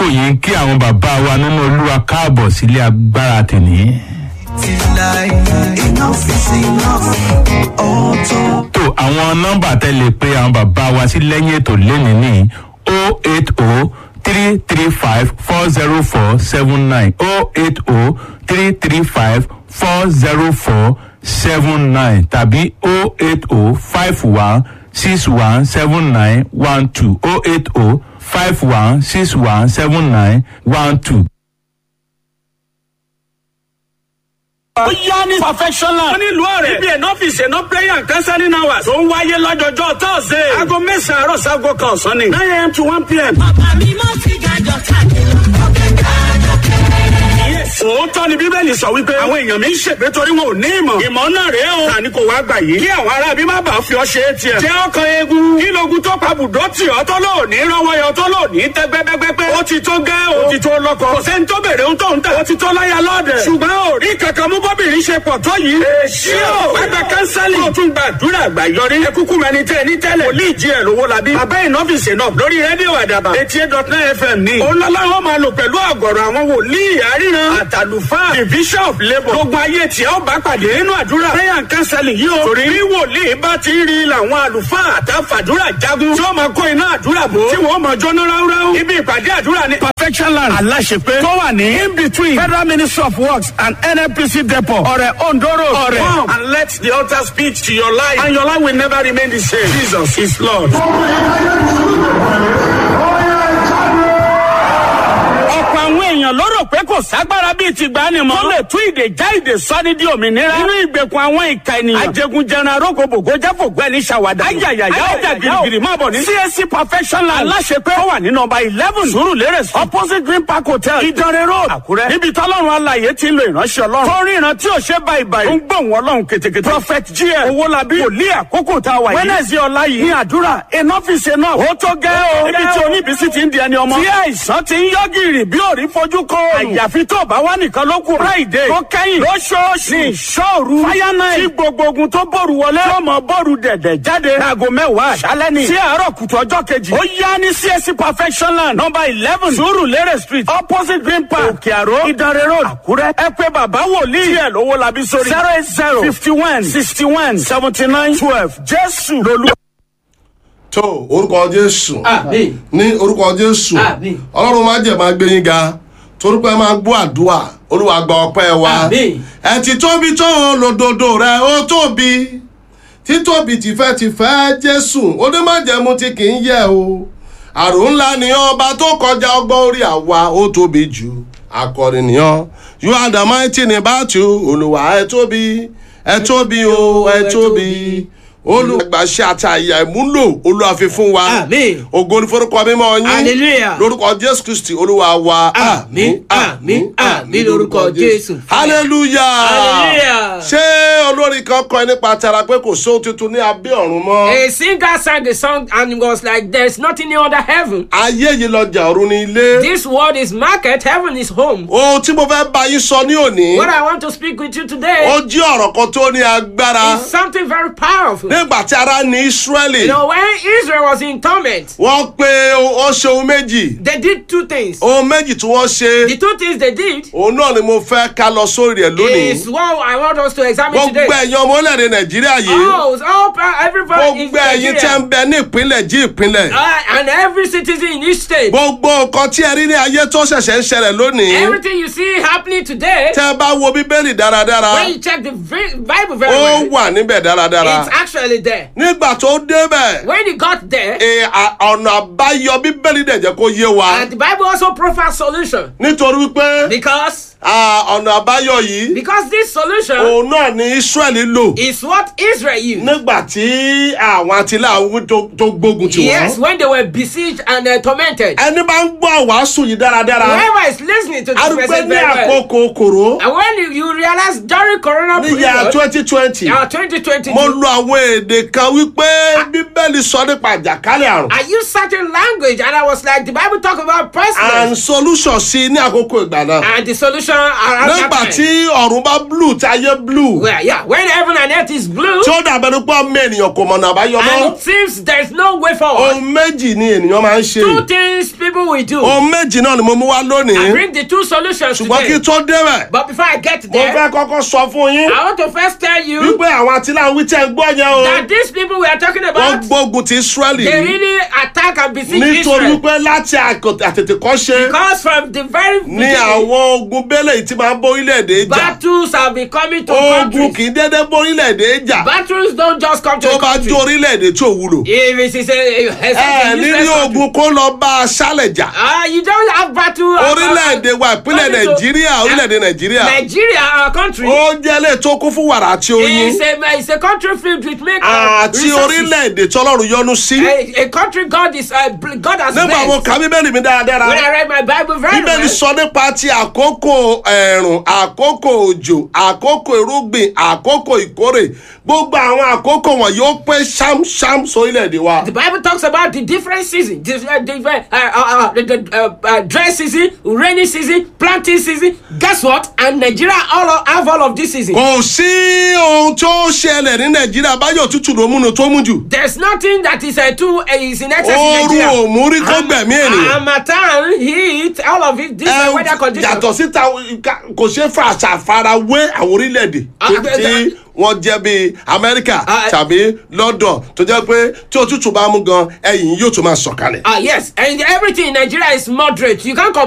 yìí kí àwọn bàbá wa nínú olúwa káàbọ̀ sílé agbára tèmi. tó àwọn nọ́mbà tẹ́lẹ̀ pé àwọn bàbá wa sí lẹ́yìn ètò lẹ́nìí ní o eight o three three five four zero four seven nine o eight o three three five four zero four seven nine tàbí o eight o five one six one seven nine one two o eight o five one six one seven nine one two. ó yá ní perfectional. wọ́n nílùú ọ̀rẹ́. ibi ẹ̀nà ọ́fíìsì ẹ̀nà prayer and counseling hours. tó ń wáyé lọ́jọ́jọ́ thursday. aago mẹ́sàn-án àárọ̀ sago kan ọ̀sán ni. nine am to one pm. bàbá mi mọ́ sí gàjọ káàkiri ọ̀kẹ́ káàjọ kẹ́rẹ́. òótọ́ ni bíbélì sọ wípé àwọn èèyàn mi ń ṣègbè torí wọn ò ní ìmọ̀. ìmọ̀ náà rèé o. tani kò wá gbà yìí. kí àwọn ará bí má bàa fi ọ ṣe é tiẹ̀. jẹ́ ọkàn eegun. kí logun tó pa bùdó tì ọ́ tó lò ní rọ́wọ́ yọ tó lò ní tẹ́gbẹ́gbẹ́gbẹ́. ó ti tó gẹ́ o. ó ti tó lọ́kọ. kò sẹ́ni tó bèrè ohun tó ń tà. ó ti tó láyà lọ́ọ̀dẹ̀. ṣùgbọ́n ò rí kankan mú bọ́bìnrin ṣe pọ̀ tó yìí. èsì o. wágbà kánsálì. ó tún gba àdúrà àgbà yọrí. ẹ kúkú mẹni tẹ ní tẹ́lẹ̀. wòlíì jí ẹ̀ lówó labí. bàbá ìnọ́fìsì náà lórí rédíò àdàbà. eighty eight dot nine fm ní. olólá wọn máa lò pẹ̀lú àgọ̀rọ̀ àwọn wòlíì àríran. àtàlùfáà division of labour. gbogbo ayé tí a ó bá pàdé nínú àdúrà. prayer and counseling yìí o. torí bí wòlíì bá ti rí làwọn àlùfáà àtàfàdúrà jagun. tí wọ́n máa kó iná àdúrà bò. tí wọ́n máa jóná ráúráú. ibi ìpàdé àdúrà ni. perfection land aláṣepé tó wà ní in between federal ministry of works and nnpc depot ọ̀rẹ́ ondo road ọ̀rẹ́ come and let the altar speak to your life and your life will never remain the same jesus is lord. ọ̀pọ̀ àwọn èèyàn ló rò pé kò ságbára bíi ti gbani mọ́. tó lè tú ìdè já ìdè sọ́ni di òmìnira. nínú ìgbèkùn àwọn ìka ènìyàn. ajẹgunjẹran arógbòbògò jáfògbẹ́ ní sàwádà. ayayaya ọjà girigiri máa bọ̀ ní. csc perfection land aláṣepé ó wà ní nọmba eleven surulere street opposite green park hotel ìdánrẹ́ road àkúrẹ́. níbi tọ́lọ́run alaye ti ń lo ìránṣẹ́ ọlọ́run. tó rí ìran tí ò ṣe báyìí báyìí. ó ń gbóhùn ọlọ́run ketekete. prophet gm owolabi wòlíì àkókò tá a wà yìí. wednesday ọ̀la yìí ní àdúrà enough is enough. ó tó gẹ́ o. níbi tí oníbísí ti ń di ẹni ọmọ. tí àìsàn ti ń yọ gìrì bí òrí fojú kọ òòrùn. àyàfi tó bá wà nìkan ló kù. friday tó kẹ́yìn lóṣooṣù ní ìṣòru. fire night tí gbogbo ogun tó bòrù wọlé. tí ó mọ bòrù dẹ̀dẹ̀ jáde. láago mẹ́wàá àṣálẹ́ ni. sí àárọ̀ kùtù ọjọ́ kejì. ó yá ní csc perfection land number eleven surulere street opposite green park òkè àró ìdánrẹ́ road àkúrẹ́. ẹ pé bàbá wòlíì. díẹ̀ lówó labi sórí. zero eight zero fifty one sixty one seventy nine twelve jésù lolú. tó orúkọ jésù Àmín. ní orúkọ jésù Àmín. ọlọ́run máa jẹ̀ máa gbé yín ga torí pé máa gbọ́ àdúrà olúwa gba ọpẹ́ wa Àmín. ẹ ti tóbi tó lòdòdó rẹ ó tóbi títóbi tìfẹ́tìfẹ́ jésù onímọ̀jẹ̀mú tí kì í yẹ o àrùn ńlá ni ọba tó kọjá ọgbọ́n orí àwa ó tóbi jù akọrin nìyàn you are the mighty ní bàtú olùwà ẹ tóbi ẹ tóbi o ẹ tóbi olùgbàṣẹ àtàyà ìmúlò olùwàfi fún wa Àmín. ògo ní forúkọ mímọ yín Hallelujah. lórúkọ jésù kristi olúwa wa Àmín, àmín, àmín lórúkọ Jésù. hallelujah Hallelujah. ṣé olórin kan kọ nípa tara pé kò sóhun tuntun ní abẹ́ ọ̀run mọ́ A singer sang the song and it was like, There's nothing new under heaven. ayé yìí lọjà ọ̀run ní ilé This world is market, heaven is home. ohun tí mo fẹ́ bá yín sọ ní òní What I want to speak with you ó today jí ọ̀rọ̀ kan tó ní agbára is something very powerful. nígbà tí ara ní ísírẹ́lì You know, when Israel was in torment, wọ́n pe ó ṣe ohun méjì they did two things. ohun méjì tí wọ́n ṣe The two things they did òun náà ni mo fẹ́ ká lọ sórí ẹ̀ lónìí is what I want us to examine gbogbo today. ẹ̀yin ọmọ orílẹ̀-èdè nàìjíríà yìí Oh, it's all pa- everybody in gbogbo ẹ̀yin tẹ́ ń Nigeria. bẹ ní ìpínlẹ̀ jí ìpínlẹ̀ Uh, and every citizen in each state. gbogbo nǹkan tí ẹ rí ní ayé tó ṣẹ̀ṣẹ̀ ń ṣẹlẹ̀ lónìí Everything you see happening today, tẹ́ ẹ bá wo bíbélì dáradára when you check the vi- Bible very ó well, wà níbẹ̀ dáradára it's actually there. nígbà tó débẹ̀ When he got there, ẹ, à- ọ̀nà àbáyọ bíbélì dẹ̀ jẹ́ kó yé wa and the Bible also provides solution nítorí wípé because à, ọ̀nà àbáyọ yìí because this solution òun náà ni israẹli lò is what Israel used. nígbà tí àwọn àtìláwí tó tó gbógun tì Yes, wọ́n when they were besieged and uh, tormented. ẹni bá ń gbọ́ àwàásù yìí dáradára Whoever is listening to this arúgbó message ní very well, àkókò kòró and when you, you realize during Corona ní yà period, twenty twenty uh, 2020, mo lo àwọn èdè kan wípé bíbélì sọ nípa àjàkálẹ̀ àrùn I used certain language and I was like, the Bible talk about and pestilence solution sí i ní àkókò ìgbà náà and the solution around that nígbà time. tí ọ̀run bá blue tí ayé blue Well, yeah, when heaven and earth is blue tí ó dàbẹ̀ ní pé ọmọ ènìyàn kò mọ̀nà àbáyọ and mọ́ it seems there's no way forward, ohun méjì ni ènìyàn máa ń ṣe two things people will do. ohun méjì náà ni mo mú wá I lónìí bring the two solutions ṣùgbọ́n kí today. n tó débẹ̀ But before I get mo there, fẹ́ kọ́kọ́ sọ fún yín I want to first tell you wípé àwọn àtìláwí tẹ́ ń gbọ́ yẹn o that these people we are talking wọ́n about, gbógun ti Ísírẹ́lì they really attack and besiege nítorí Israel. wípé láti àkọ- àtètèkọ́ṣe Because from the very ní beginning, àwọn ogun bẹ́lẹ̀ yìí ti máa ń bórílẹ̀-èdè jà battles have been coming to ogun countries. kì í dédé bórílẹ̀-èdè jà Battles don't just come to tó a bá country. jó orílẹ̀-èdè tí ò wúlò If it is a, a, a, ẹ a nílé useless country. ogun kó lọ bá a ṣálẹ̀ jà Ah, you don't have battle. uh, orílẹ̀-èdè wa ìpínlẹ̀ coming to- nàìjíríà orílẹ̀-èdè nàìjíríà Nigeria, our country, ó jẹ́ lè tó kún fún wàrà àti oyin is a, is a country filled with milk àti resources. orílẹ̀-èdè tọ́lọ́run yọ́nú sí A, a country God is uh, bl- God has nígbà mo blessed. ka bíbélì mi dáradára When I read my Bible very bíbélì well, sọ nípa ti àkókò ẹ̀rùn àkókò òjò àkókò irúgbìn àkókò ìkórè gbogbo àwọn àkókò wọ̀nyí ó pé ṣámṣám sórílẹ̀-èdè wa. the Bible talks about the different seasons, the, uh, the, uh, uh, uh, the, the uh, uh, dry season, rainy season, planting season. Guess what? And Nigeria all of, have all of this season. kò sí ohun tó ṣẹlẹ̀ ní nàìjíríà báyọ̀ tútù ló múnu tó mú jù. There's nothing that is uh, too uh, is in excess in ooru Nigeria. ò mú rí kó gbẹ̀mí ènìyàn. Harmattan, heat, all of it, this Ẹ, uh, weather condition. yàtọ̀ síta kò ṣe é fa àṣàfarawé àwọn orílẹ̀-èdè Ah, tó- bẹ́ẹ̀ tí bẹ́ẹ̀. wọ́n jẹ́ bíi amẹ́ríkà Ah, tàbí london tó jẹ́ pé tí òtútù bá mú gan ẹ̀yìn yóò tún máa sọ̀kalẹ̀. Ah, yes, and everything in Nigeria is moderate. You can't compare.